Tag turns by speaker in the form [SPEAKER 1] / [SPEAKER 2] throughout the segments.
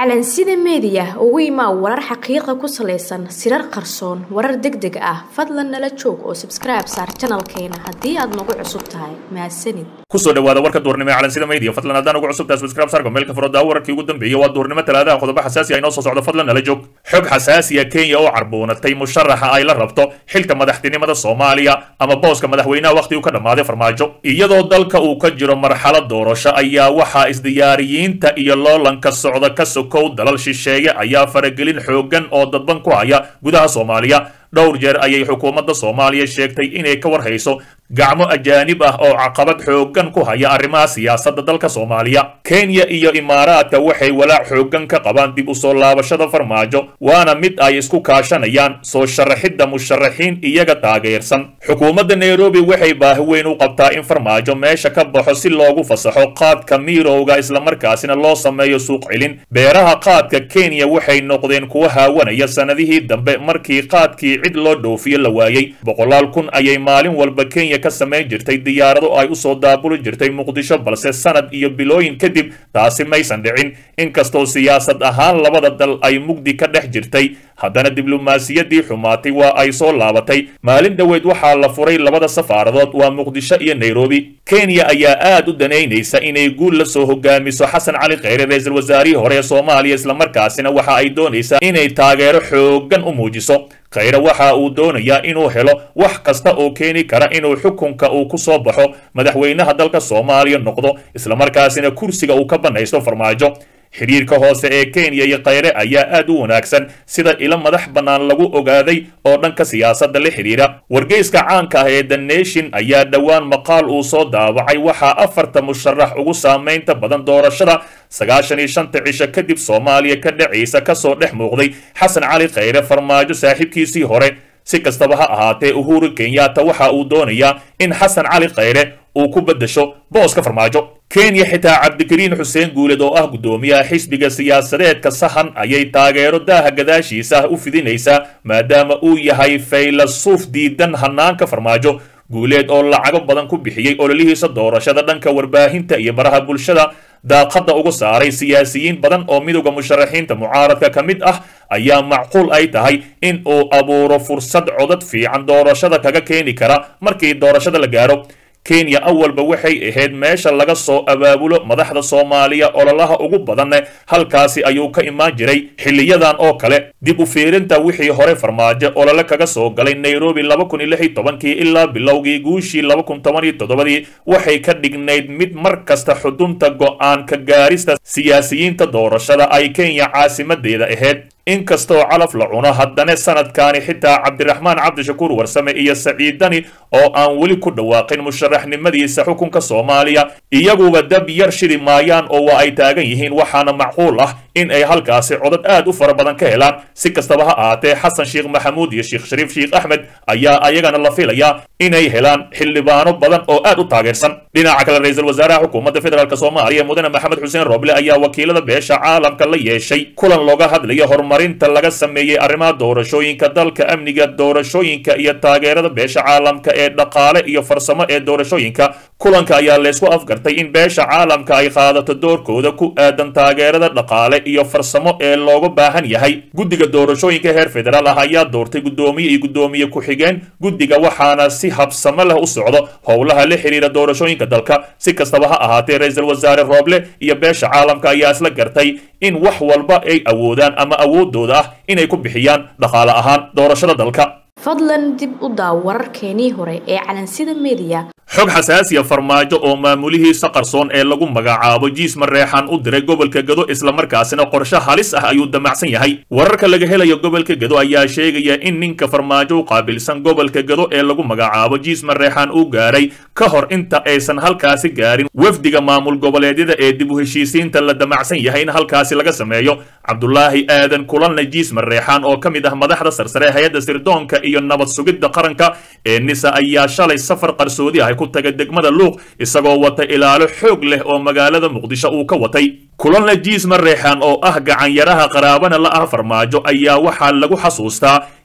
[SPEAKER 1] calansida meediya ugu imaa warar xaqiiqa ku salaysan sirar qarsoon warar deg deg ah fadlan nala joog oo sabskribe saar janalkeena haddii aad nagu cusub tahay mahadsanid
[SPEAKER 2] kusoo dhawaada warka duurnimo ee calansida media fadlan haddaan ugu cusub tahay subscribe saarka meelka furada wararkii ugu dambeeyay waa duurnimo talaadaha qodobo xasaasi ah inoo soo socdo fadlan nala joog xog xasaasiya kenya oo carboonatay musharaxa ay la rabto xilka madaxtinimada soomaaliya ama booska madaxweynaha wakhti uu ka dhammaaday farmaajo iyadoo dalka uu ka jiro marxalad doorasho ayaa waxaa isdiyaariyiinta iyo loolanka socda ka sokow dalal shisheeye ayaa faragelin xoogan oo dadban ku haya gudaha soomaaliya dhowr jeer ayay xukuumadda soomaaliya sheegtay inay ka war hayso gacmo ajaanib ah oo caqabad xoogan ku haya arrimaha siyaasadda dalka soomaaliya kenya iyo imaaraadka waxay walaac xoogan ka qabaan dib u soo laabashada farmaajo waana mid ay isku kaashanayaan soo sharaxidda musharaxiin iyaga taageersan xukuumadda nairobi waxay baahi weyn u qabtaa in farmaajo meesha ka baxo si loogu fasaxo qaadka miirowga islamarkaasina loo sameeyo suuq celin beeraha qaadka kenya waxay noqdeen kuwa haawanaya sannadihii dambe markii qaadkii cid loo dhoofiyo la waayey boqolaal kun ayay maalin walba kenya ka samayn jirtay diyaarado ay u soo daabuli jirtay muqdisho balse sanad iyo bilooyin kadib taasi maysan dhicin inkastoo siyaasad ahaan labada dal ay mugdi ka dhex jirtay haddana diblomaasiyaddii xumaatay waa ay soo laabatay maalin dhoweed waxaa la furay labada safaaradood waa muqdisho iyo nairobi kenya ayaa aad u danaynaysa inay guul la soo hogaamiso xasan cali kheyre ra-iisul wasaarihii hore ee soomaaliya islamarkaasina waxa ay doonaysaa inay taageero xoogan u muujiso kheyre waxa uu doonayaa inuu helo wax kasta oo keeni kara inuu xukunka uu ku soo baxo madaxweynaha dalka soomaaliya noqdo islamarkaasina kursiga uu ka bannaysto farmaajo xidhiirka hoose ee kenya iyo kheyre ayaa aad u wanaagsan sida ilo madax bannaan lagu ogaaday oo dhanka siyaasadda la xidhiira wargeyska caanka ah ee the nation ayaa dhowaan maqaal uu soo daawacay waxaa afarta musharax ugu saamaynta badan doorashada sagaashan iyo shanta cisho kadib soomaaliya ka dhacaysa kasoo dhex muuqday xasan cali kheyre farmaajo saaxiibkiisii hore si kastaba ha ahaatee uhuru kenyatta waxa uu doonayaa in xasan cali kheyre uu ku beddesho booska farmaajo kenya xitaa cabdikariin xuseen guuled oo ah guddoomiyaha xisbiga siyaasadeedka sahan ayay taageero daaha gadaashiisa ah u fidinaysaa maadaama uu yahay faylasuuf diidan hanaanka farmaajo guuleed oo lacago badan ku bixiyey ololihiisa doorashada dhanka warbaahinta iyo baraha bulshada daaqadda ugu saaray siyaasiyiin badan oo midowda musharaxiinta mucaaradka ka mid ah ayaa macquul ay tahay in uu abuuro fursad codad fiican doorashada kaga keeni kara markii doorashada la gaaro kenya awalba waxay ahayd meesha laga soo abaabulo madaxda soomaaliya ololaha ugu badanne halkaasi ayuu ka imaan jiray xiliyadan oo kale dib u fiirinta wixii hore farmaajo olole kaga soo galay nairobi laba kun iyo lix iyo tobankii ilaa bilowgii guushii laba kun toban iyo toddobadii waxay ka dhignayd mid mar kasta xudunta go'aan ka gaarista siyaasiyiinta doorashada ay kenya caasimadeeda ahayd inkastoo calaf la cuno haddana sanadkaani xitaa cabdiraxmaan cabdishakuur warsame iyo saciidani oo aan weli ku dhawaaqin musharaxnimadiisa xukunka soomaaliya iyaguba dab yar shidi maayaan oo waa ay taagan yihiin waxaana macquul ah in ay halkaasi codad aad u fara badan ka helaan si kastaba ha ahaatee xasan sheekh maxamuud iyo sheekh shariif sheekh axmed ayaa ayagana la filayaa inay helaan xildhibaano badan oo aad u taageersan dhinaca kale ra-iisul wasaaraha xukuumadda federaalk soomaaliya mudane maxamed xuseen roble ayaa wakiilada beesha caalamka la yeeshay kulan looga hadlayo horumarinta laga sameeyey arrimaha doorashooyinka dalka amniga doorashooyinka iyo taageerada beesha caalamka ee dhaqaale iyo farsamo ee doorashooyinka kulanka ayaa laysku afgartay in beesha caalamka ay qaadato doorkooda ku aadan taageerada dhaqaale iyo farsamo ee looga baahan yahay guddiga doorashooyinka heer federaal ah ayaa doortay guddoomiye iyo guddoomiye ku-xigeen guddiga waxaana si habsamo leh u socdo howlaha la xiriira doorashooyinka dalka si kastaba ha ahaatee ra-iisul wasaare rooble iyo beesha caalamka ayaa isla gartay in wax walba ay awoodaan ama awoodooda ah inay ku bixiyaan dhaqaale ahaan doorashada dalka
[SPEAKER 1] fadlan dib u daaw wararkeenii hore ee calansida meediya
[SPEAKER 2] xog xasaasiya farmaajo oo maamulihiisa qarsoon ee lagu magacaabo jiis mareexan u diray gobolka gado islamarkaasina qorshe halis ah ayuu damacsan yahay wararka laga helayo gobolka gado ayaa sheegaya in ninka farmaajo u qaabilsan gobolka gado ee lagu magacaabo jiis mareexan uu gaaray ka hor inta aysan halkaasi gaarin wafdiga maamul goboleedyada ee dib u heshiisiinta la damacsan yahay in halkaasi laga sameeyo cabdulaahi aadan kulanle jiis mareexan oo ka mid ah madaxda sarsare hay-adda sirdoonka iyo nabad sugidda qaranka ee nisa ayaa shalay safar qarsoodi ah ku tagay degmada luuq isagoo wata ilaalo xoog leh oo magaalada muqdisho uu ka watay kulanle jiis mareexan oo ah gacanyaraha qaraabana la ah farmaajo ayaa waxaa lagu xasuustaa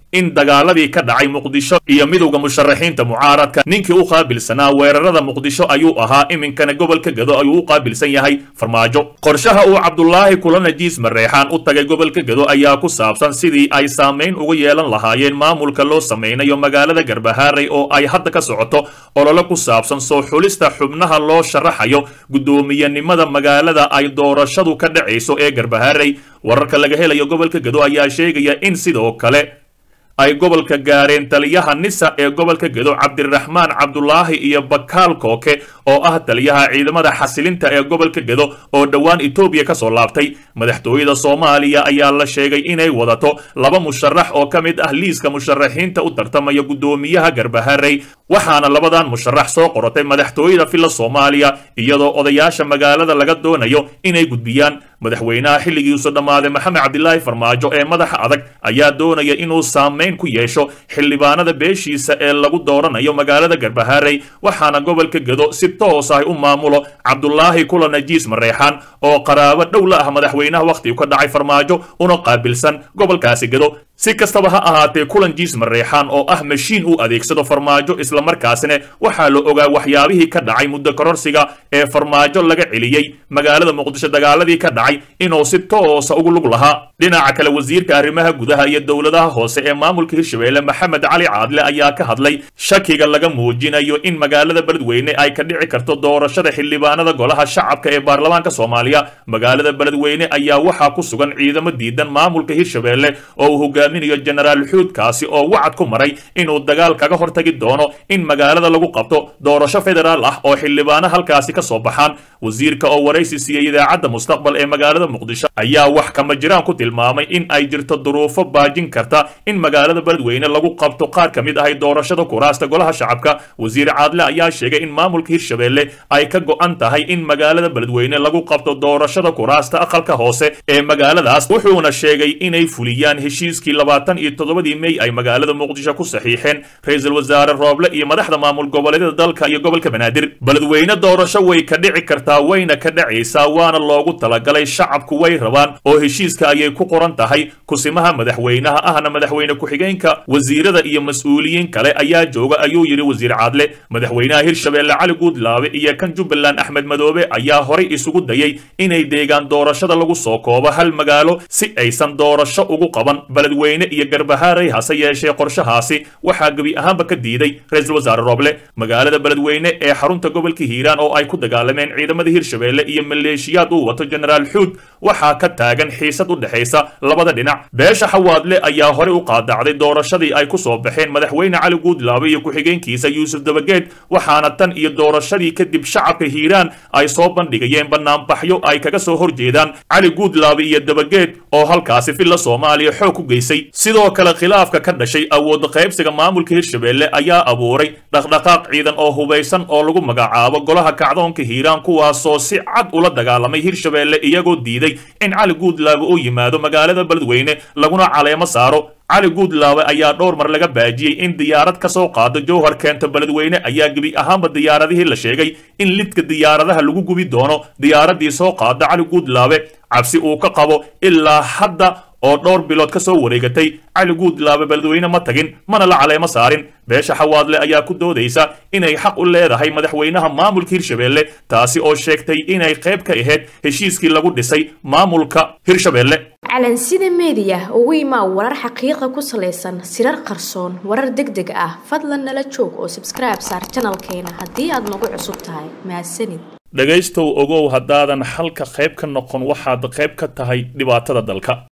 [SPEAKER 2] in dagaaladii ka dhacay muqdisho iyo midowda musharaxiinta mucaaradka ninkii u qaabilsanaa weerarada muqdisho ayuu ahaa iminkana gobolka gado ayuu u qaabilsan yahay farmaajo qorshaha uu cabdulaahi kulanajiis mareexaan u tagay gobolka gado ayaa ku saabsan sidii ay saamayn uga yeelan lahaayeen maamulka loo samaynayo magaalada garbahaaray oo ay hadda ka socoto olole ku saabsan soo xulista xubnaha loo sharaxayo guddoomiyenimada magaalada ay doorashadu ka dhacayso ee garbahaaray wararka laga helayo gobolka gado ayaa sheegaya in sidoo kale ay gobolka gaareen taliyaha nisa ee gobolka gedo cabdiraxmaan cabdulaahi iyo bakaal kooke oo ah taliyaha ciidamada xasilinta ee gobolka gedo oo dhowaan etoobiya ka soo laabtay madaxtooyada soomaaliya ayaa la sheegay inay wadato laba musharax oo ka mid ah liiska musharaxiinta u tartamaya guddoomiyaha garbaharey waxaana labadan musharax soo qorotay madaxtooyada filla soomaaliya iyadoo odayaasha magaalada laga doonayo inay gudbiyaan madaxweynaha xilligiisu dhammaaday maxamed cabdilaahi farmaajo ee madaxa adag ayaa doonaya inuu saamayn ku yeesho xildhibaanada beeshiisa ee lagu dooranayo magaalada garbaharey waxaana gobolka gedo si toos ah u maamulo cabdulaahi kula najiis mareexaan oo qaraabo dhow la ah madaxweynaha wakhtigu ka dhacay farmaajo una qaabilsan gobolkaasi gedo si kastaba ha ahaatee kulan jiis mareexaan oo ah mashiin uu adeegsado farmaajo islamarkaasina waxaa la ogaa waxyaabihii ka dhacay muddo kororsiga ee farmaajo laga celiyey magaalada muqdisho dagaaladii ka dhacay inuu si toosa ugu lug lahaa dhinaca kale wasiirka arrimaha gudaha iyo dowladaha hoose ee maamulka hirshabeelle maxamed cali caadle ayaa ka hadlay shakiga laga muujinayo in magaalada beledweyne ay ka dhici karto doorashada xildhibaanada golaha shacabka ee baarlamaanka soomaaliya magaalada beledweyne ayaa waxaa ku sugan ciidamo diidan maamulka hirshabeelle oo uu hogaaminayo jenaraal xuudkaasi oo wacad ku maray inuu dagaal kaga hortagi doono in magaalada lagu qabto doorasho federaal ah oo xildhibaano halkaasi ka soo baxaan wasiirka oo waraysi siiyey idaacadda mustaqbal ee magaalada muqdisho ayaa wax kama jiraan ku tilmaamay in ay jirto duruufo baajin karta in magaalada beledweyne lagu qabto qaar ka mid ahay doorashada kuraasta golaha shacabka wasiir caadle ayaa sheegay in maamulka hirshabeelle ay ka go'an tahay in magaalada beledweyne lagu qabto doorashada kuraasta aqalka hoose ee magaaladaas wuxuuna sheegay inay fuliyaan heshiiskii labaatan iyo toddobadii mey ay magaalada muqdisho ku saxiixeen ra-iisul wasaare rooble iyo madaxda maamul goboleedyada dalka iyo gobolka banaadir beledweyne doorasho way ka dhici kartaa wayna ka dhacaysaa waana loogu talagalay shacabku way rabaan oo heshiiska ayay ku qoran tahay kusimaha madaxweynaha ahna madaxweyne ku-xigeenka wasiirada iyo mas-uuliyiin kale ayaa jooga ayuu yidhi wasiir caadle madaxweynaha hirshabeelle cali guudlaabe iyo kan jubbaland axmed madoobe ayaa horay isugu dayay inay deegaan doorashada lagu soo koobo hal magaalo si aysan doorasho ugu qaban beledweyne iyo garbahaaray hase yeeshee qorshahaasi waxaa gebi ahaanba ka diiday ra-iisul wasaare rooble magaalada beledweyne ee xarunta gobolka hiiraan oo ay ku dagaalameen ciidamada hirshabeelle iyo maleeshiyaad uu wato jenaraal xuud waxaa ka taagan xiisad u dhexaysa labada dhinac beesha xawaadle ayaa horey u qaadacday doorashadii ay ku soo baxeen madaxweyne cali guudlaabe iyo ku-xigeenkiisa yuusuf dabageed waxaana tan iyo doorashadii kadib shacabka hiiraan ay soo bandhigayeen banaanbaxyo ay kaga soo horjeedaan cali guudlaabe iyo dabageed oo halkaasi filla soomaaliya xoog ku geysay sidoo kale khilaafka ka dhashay awood qaybsiga maamulka hirshabeelle ayaa abuuray dhaqdhaqaaq ciidan oo hubaysan oo lagu magacaabo golaha kacdoonka hiiraan kuwaasoo si cad ula dagaalamay hirshabeelle iyagoo diiday in cali guudlaabe uu yimaado magaalada beledweyne laguna caleemo saaro cali guudlaabe ayaa dhowr mar laga baajiyey in diyaarad ka soo qaado jowhar keento beledweyne ayaa gebi ahaanba diyaaradihii la sheegay in lidka diyaaradaha lagu gubi doono diyaaradii soo qaada cali guudlaabe cabsi uu ka qabo ilaa hadda oo dhowr bilood ka soo wareegatay cali guudlaabe beledweyne ma tagin mana la caleemo saarin beesha xawaadle ayaa ku doodaysa inay xaq u leedahay madaxweynaha maamulka hirshabeelle taasi oo sheegtay inay qayb ka ahayd heshiiskii lagu dhisay maamulka hirshabeelle
[SPEAKER 1] calansida meediya ugu imaa warar xaqiiqa ku salaysan sirar qarsoon warar deg deg ah fadlan nala joog oo sabskribe saar janalkeena haddii aad nagu cusub tahay mahadsanid
[SPEAKER 2] dhegaystow ogow haddaadan xalka qayb ka noqon waxaad qayb ka tahay dhibaatada dalka